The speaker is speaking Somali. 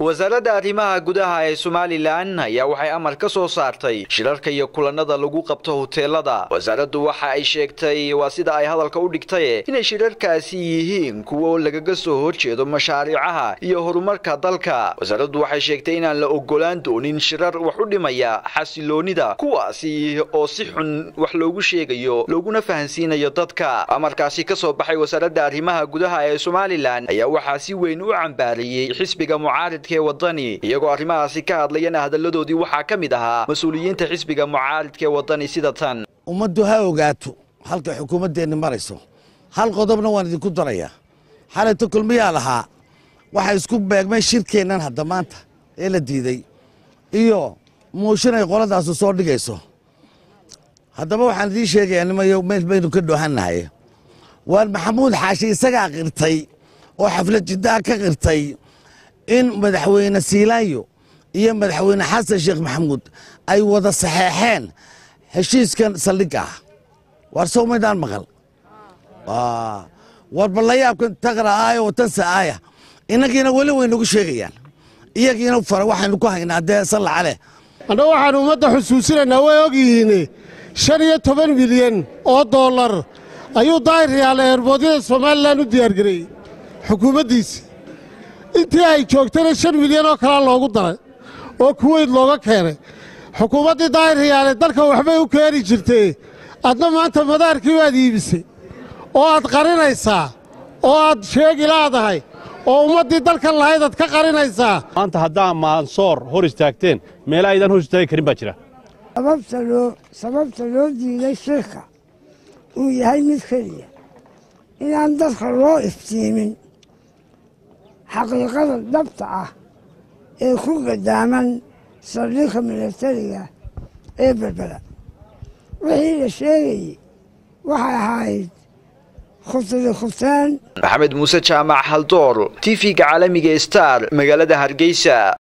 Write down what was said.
wasaaradda arrimaha gudaha ee somalilan ayaa waxay amar ka soo saartay shirarka iyo kulanada lagu qabto hoteelada wasaaraddu waxa ay sheegtay waa sida ay hadalka u dhigtay inay shirarkaasi yihiin kuwo lagaga soo horjeedo mashaariicaha iyo horumarka dalka wasaaraddu waxay sheegtay inaan la ogolaan doonin shirar wax u dhimaya xasiloonida kuwaasi oo si xun wax loogu sheegayo looguna fahansiinayo dadka amarkaasi ka soo baxay wasaaradda arrimaha gudaha ee somalilan ayaa waxaa si weyn u cambaariyey xisbiga mucaaridka ee wadani iyagoo arrimahaasi ka hadlayana hadalladoodii waxaa ka mid ahaa mas-uuliyiinta xisbiga mucaaridka ee wadani sida tan ummaddu ha ogaato halka xukuumaddeenni marayso hal qodobna waan idinku darayaa xalayto kulmiyaa lahaa waxaa isku beegmay shirkeennan hadda maanta ee la diiday iyo muushin ay qoladaasu soo dhigayso haddaba waxaan idiin sheegayaa nimayo meel baynu ka dhoohannahay waan maxamuud xaashi isagaa qirtay oo xaflad jiddaa ka qirtay in madaxweyne siilaanyo iyo madaxweyne xasan sheekh maxamuud ay wada saxeexeen heshiiskan saldhigga ah waar sow maydaan maqal war ballayaabkan taqra aaya oo tansa aaya innagiina weli way nagu sheegayaan iyagiina fara waxaynu ku haynaa dee sallaca leh annagu waxaan ummadda xusuusinaynaa way ogyihiin shan iyo toban milyan oo dollar ayuu daayiryaal eerboodyada somalilan u diyaargareeyey xukuumaddiisa intii ay joogtana shan milyan oo kalea loogu daray oo kuweyd looga keenay xukuumaddii daayiryaale dalka waxbay u keeni jirtee adna maanta madaarkii waad iibisay oo aad qarinaysaa oo aad sheegi laadahay oo ummaddii dalkan lahayd aad ka qarinaysaa maanta haddaa maansoor hor istaagteen meela aydaan hor istaagi karin baa jira sababta loo diiday shirka uu yahay mid keliya inaan dadka loo iftiimin xaqiiqada dhabta ah ee ku gadaaman saldhigka milatariga ee berbera wixii la sheegayey waxay ahayd khutadi khutaan maxamed muuse jaamac haldoor t v-ga caalamiga star magaalada hargeysa